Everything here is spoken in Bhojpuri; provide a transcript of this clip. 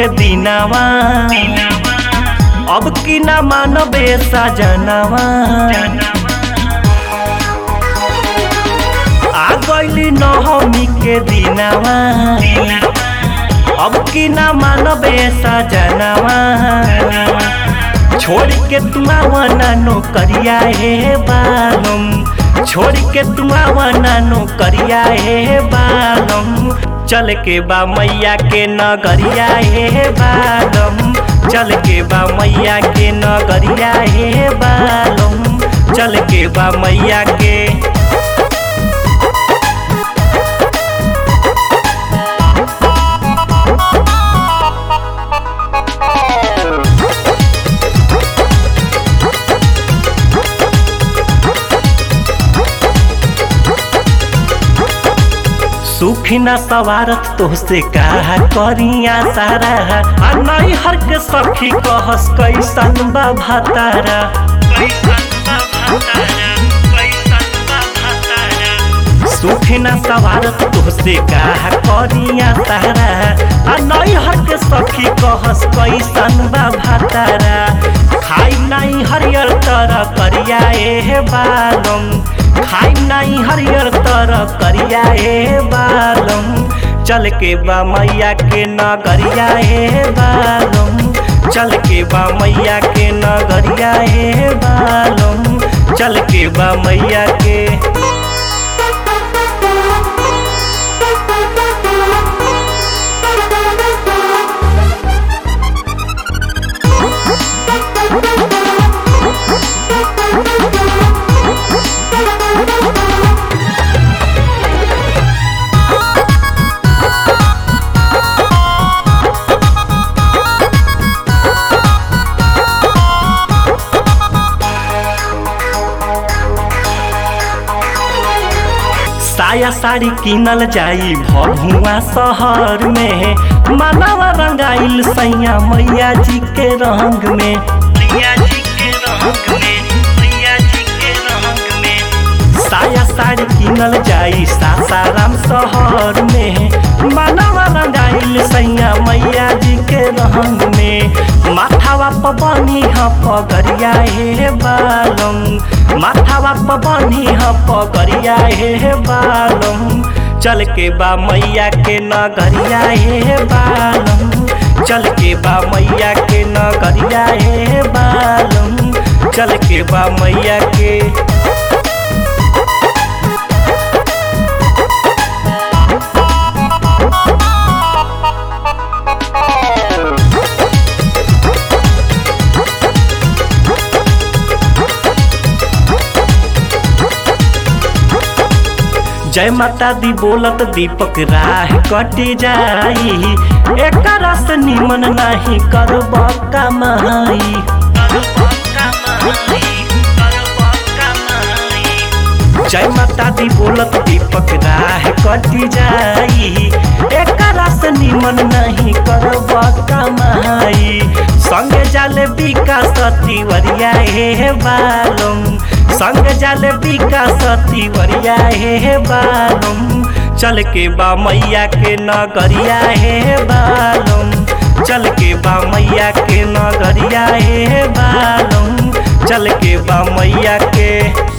के दिनावा अब की ना मानबे सजनावा आ गईली नवमी के दिनावा अब की ना मानबे सजनावा छोड़ के तुम आवना नौकरिया हे बालम छोड़ के तुम आवना नौकरिया हे बालम चल के बा मैया के नगरिया हे बालम चल के बा मैया के नगरिया हे बालम चल के बा मैया के सुखी न सवारत तोहसे कहा करिया सारा आ नहीं हर के सखी कहस कैसन बा भतारा सुखी न सवारत तोहसे कहा करिया सारा आ नहीं हर के सखी कहस कैसन बा भतारा खाई नहीं हरियर तरह करिया ए बालम खाई नहीं हरियर तरह करिया ए बालम चल के बा मैया के नगरिया ए बालम चल के बा मैया के नगरिया ए बालम चल के बा मैया के साया साड़ी किनल जाई भभुआ शहर में मानवा रंगाइल सैया मैया जी के रंग में मैया जी के रंग में मैया जी के रंग में साया साड़ी किनल जाई सासाराम शहर में मानवा रंगाइल सैया मैया जी के रंग में माथावा पबनी ह पगरिया हे बालम माथावा पबनी ह पगरिया हे बालम चल के बा मैया के नगरिया हे बालम चल के बा मैया के नगरिया हे बालम चल के बा मैया के जय माता दी बोलत दीपक राह कटी जाई एक रस निमन नहीं करब कमाई जय माता दी बोलत दीपक राह कटी जाई एक रस निमन नहीं करब कमाई संगे जाले विकास तिवरिया हे बालम संग जाले विकास तिवरिया हे बालम चल के बा मैया के नगरिया हे बालम चल के बा मैया के नगरिया हे बालम चल के बा मैया के